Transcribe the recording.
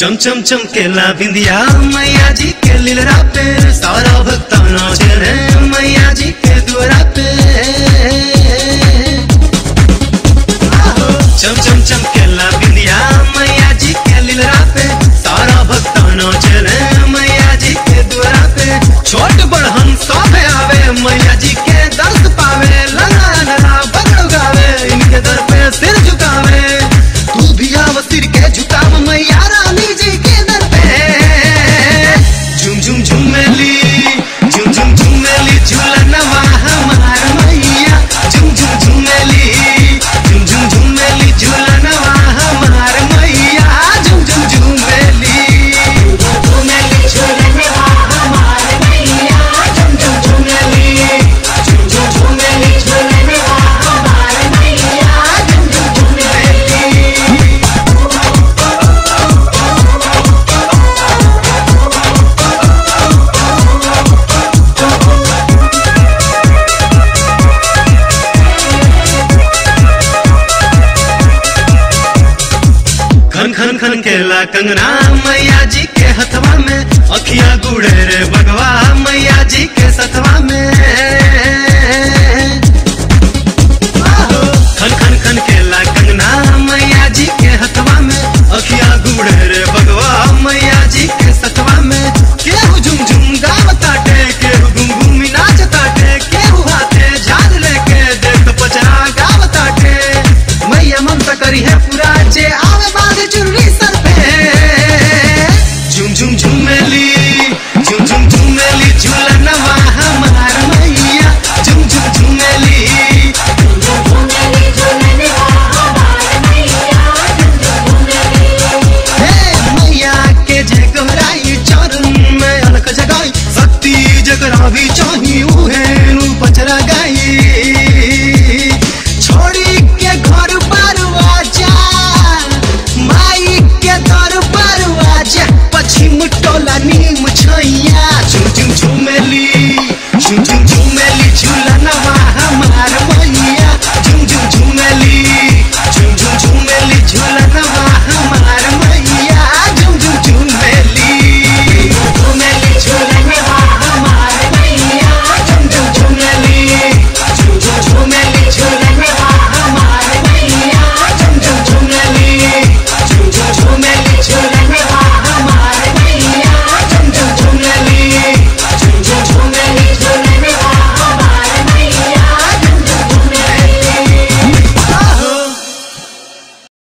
चम चम चमकेला बिंदिया मैया जी के लीलरा पे सारा भक्ता नाचे रे मैया जी के द्वारा पे चम चम चमकेला बिंदिया मैया जी के लीलरा पे सारा भक्ता नाचे रे मैया जी के द्वारा पे छोट बड़हन सब आवे मैया जी के दर्द पावे लला लला बगड़ गावे इनके दर पे सिर झुकावे तू भी आव सिर के झुकाव मैया रानी जी के दर पे झुम झुम झुमेली झुम झुम झुमेली झूलनवा हमार मैया झुम झुम झुमेली झुम झुम झुमेली झूलनवा हमार मैया झुम झुम झुमेली झूमेली झूलनवा हमार मैया झुम झुम झूमेली झुम झुम झूमेली झूलनवा हमार मैया झुम झुम झूमेली खन खन खन केला कंगना मैया जी के हथवा में अखिया गुड़े रे बगवा मैया जी के सथवा